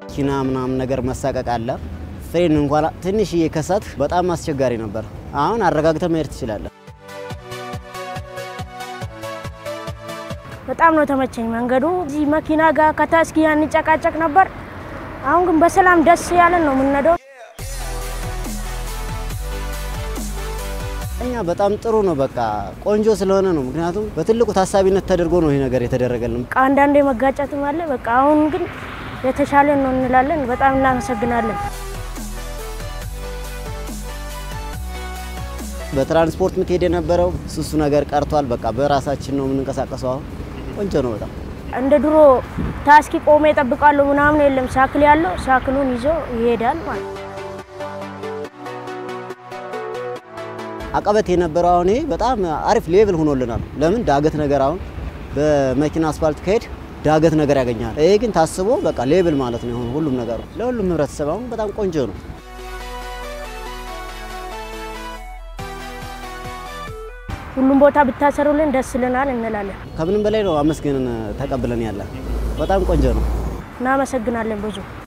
መኪና ምናምን ነገር መሳቀቅ አለ። ፍሬን እንኳን ትንሽዬ ከሳት በጣም አስቸጋሪ ነበር። አሁን አረጋግተ መሄድ ትችላለህ። በጣም ነው ተመቸኝ መንገዱ። እዚህ መኪና ጋር ከታስኪ እንጨቃጨቅ ነበር። አሁን ግን በሰላም ደስ ያለን ነው የምንነደው። እኛ በጣም ጥሩ ነው። በቃ ቆንጆ ስለሆነ ነው። ምክንያቱም በትልቁ ታሳቢነት ተደርጎ ነው ይህ ነገር የተደረገልን። በቃ አንዳንዴ መጋጨትም አለ። በቃ አሁን ግን የተሻለን ነው እንላለን። በጣም እናመሰግናለን። በትራንስፖርት ምትሄድ የነበረው ሱሱ ነገር ቀርቷል። በቃ በራሳችን ነው የምንንቀሳቀሰው። አሁን ቆንጆ ነው በጣም እንደ ድሮ ታስኪ ቆሜ እጠብቃለሁ ምናምን የለም። ሳክል ያለው ሳክሉን ይዞ ይሄዳል ማለት ነው። አቀበት የነበረው አሁን ይሄ በጣም አሪፍ ሌቭል ሆኖልናል። ለምን ዳገት ነገር አሁን በመኪና አስፋልት ከሄድ ዳገት ነገር ያገኛል። ይሄ ግን ታስቦ በቃ ሌብል ማለት ነው የሆነ ሁሉም ነገሩ ለሁሉም ህብረተሰብ አሁን በጣም ቆንጆ ነው። ሁሉም ቦታ ብታሰሩልን ደስ ይለናል እንላለን። ከምንም በላይ ነው አመስገንን ተቀብለን ያለ በጣም ቆንጆ ነው። እናመሰግናለን ብዙ